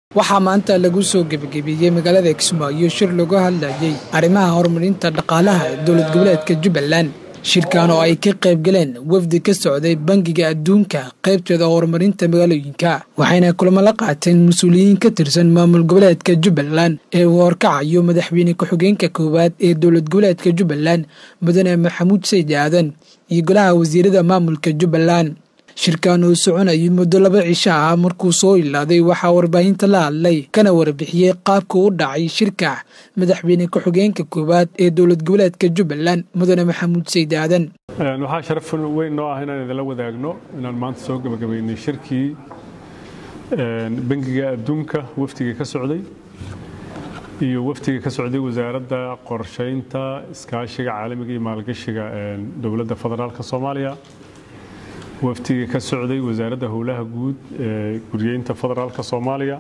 waxaa maanta lagu soo gebagabeeyey magaalada kismaayo shir lagu hadlayay arrimaha horumarinta dhaqaalaha ee dowlad goboleedka jubbaland shirkan oo ay ka qayb galeen wafdi ka socday bangiga adduunka qaybteeda horumarinta magaalooyinka waxayna kulamo la qaateen mas-uuliyiin ka tirsan maamul goboleedka jubbaland ee uu horkacayo madaxweyne ku-xigeenka koowaad ee dowlad goboleedka jubbaland mudane maxamuud sayd aadan iyo golaha wasiirada maamulka jubbaland shirkan uu soconayay muddo laba cisho ah markuu soo ilaaday waxaa warbaahinta la hadlay kana warbixiyey qaabka u dhacay shirka madaxweyne ku-xigeenka koowaad ee dowlad goboleedka jubbaland mudane maxamuud sayd aadan waxaa sharaf weyn noo ah inaan idinla wadaagno inaan maanta soo gebagabaynay shirkii bangiga adduunka wafdiga ka socday iyo wafdiga ka socday wasaaradda qorshaynta iskaashiga caalamiga iyo maalgashiga dowladda federaalka soomaaliya wafdiga ka socday wasaaradda howlaha guud ee guryeynta federaalka soomaaliya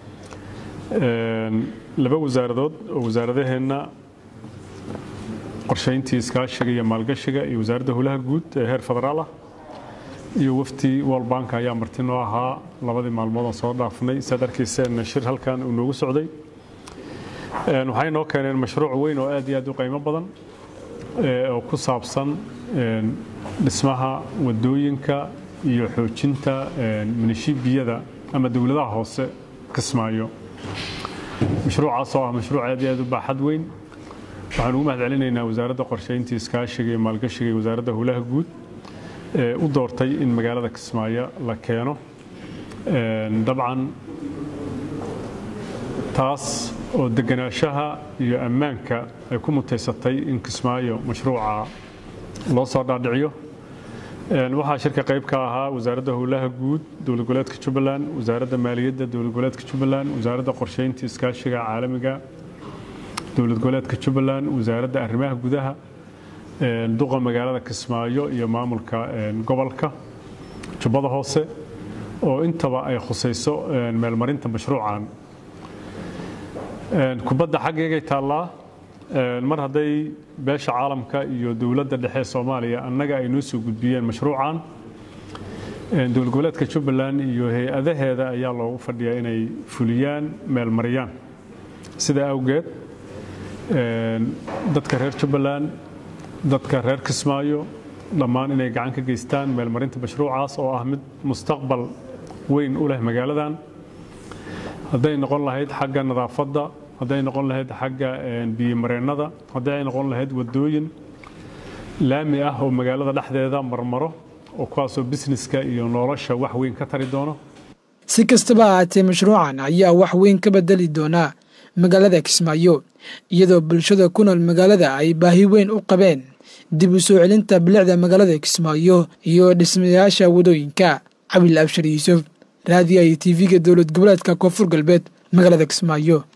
laba wasaaradood oo wasaaradaheenna qorshayntii iskaashiga iyo maalgashiga iyo wasaaradda howlaha guud ee heer federaal ah iyo wafdi world bank ayaa marti noo ahaa labadii maalmood aan soo dhaafnay saad arkayseen shir halkan uu noogu socday waxay noo keeneen mashruuc weyn oo aad iyo aad u qiimo badan oo ku saabsan dhismaha wadooyinka iyo xoojinta minishibiyada ama dowladaha hoose kismaayo mashruucaas oo ah mashruuc aad iyo aad u baaxad weyn waxaan ugu mahad celinaynaa wasaaradda qorshaynta iskaashiga iyo maalgashiga iyo wasaaradda howlaha guud ee u doortay in magaalada kismaayo la keeno dabcan taas oo deganaanshaha iyo ammaanka ay ku mutaysatay in kismaayo mashruuca loo soo dhaadhiciyo waxaa shirka qayb ka ahaa wasaaradda howlaha guud dowlad goboleedka jubbaland wasaaradda maaliyadda dowlad goboleedka jubbaland wasaaradda qorshaynta iskaashiga caalamiga dowlad goboleedka jubbaland wasaaradda arrimaha gudaha duqa magaalada kismaayo iyo maamulka gobolka jubbada hoose oo intaba ay khusayso meelmarinta mashruucan kubadda xaggeegay taallaa mar hadday beesha caalamka iyo dowladda dhexe soomaaliya annaga ay noo soo gudbiyeen mashruucan dowlad goboleedka jubbaland iyo hay-adaheeda ayaa loogu fadhiyaa inay fuliyaan meelmariyaan sidaa awgeed dadka reer jubbaland dadka reer kismaayo dhammaan inay gacan ka geystaan meelmarinta mashruucaas oo ah mid mustaqbal weyn u leh magaaladan hadday noqon lahayd xagga nadaafadda hadday noqon lahayd xagga biyomareennada haddii ay noqon lahayd wadooyin laami ah oo magaalada dhexdeeda marmaro oo kuwaasoo bisneska iyo nolosha wax weyn ka tari doono si kastaba ahaatee mashruucan ayaa wax weyn ka bedeli doonaa magaalada kismaayo iyadoo bulshada ku nool magaalada ay baahi weyn u qabeen dib u soo celinta bilicda magaalada kismaayo iyo dhismayaasha wadooyinka cabil abshir yuusuf raadiyaha iyo tv-ga dowlad goboleedka koonfur galbeed magaalada kismaayo